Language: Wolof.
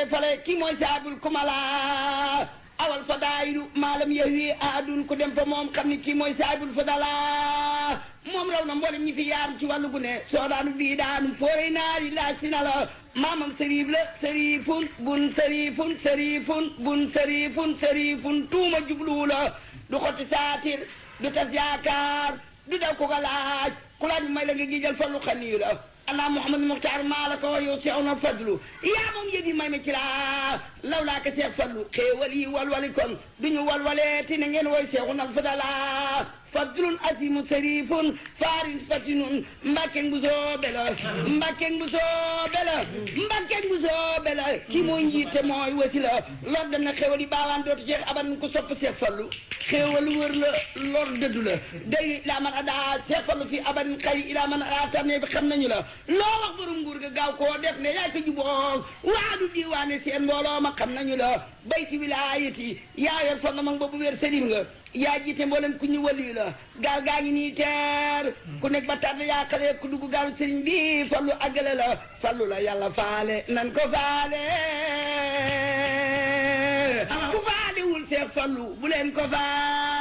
fale fale kii mooy saabul kumala awal fadaayilu maalam yahwi ahadun ku dem fa moom xam ni kii mooy saabul fadala moom raw na mboolem ñi fi yaar ci wàllu gu ne soo daanu bii daanu fooree naari laaj si na la maamam sëriif la sëriifun bun sëriifun sëriifun bun sëriifun sëriifun tuuma jubluwu la du xotti saatir du tas yaakaar du daw ko ga laaj ku laaj may la nga gijal fallu xaniyu la allah muhammad muxtaar maa la ko yow seew na fadlu yaa moom yëf yi may ma ci laa law laa ko seex fadlu xéewal yi walwali kon duñu walwalee ti na ngeen woy seexu nag fadala fadlun asimu sarifun farin fatinun mbakken bu soobe la mbakken bu soobe la mbakken bu soobe la kii mooy njiite mooy wasi la lor dem na xéewal yi baawaan dootu ceex aban ku sopp seex fallu xéewal wër la lor dëddu la day ilaa man adaa seex fallu fi aban xay ilaa man adaa tarne bi xam nañu la loo wax borom nguur ga gaaw koo def ne yaay ko juboog waadu diiwaane seen mbooloo ma xam nañu la bay ci wilaayati yaa yor sonn mag boobu wér sëriñ nga yaa jiite mboolem ku ñu wali la gaal gaa ngi nii teer ku nekk ba tànn yaa xale ku dugg gaalu sëriñ bi fallu àggale la fallu la yàlla faale nan ko faale ku faalewul seex fallu bu leen ko faale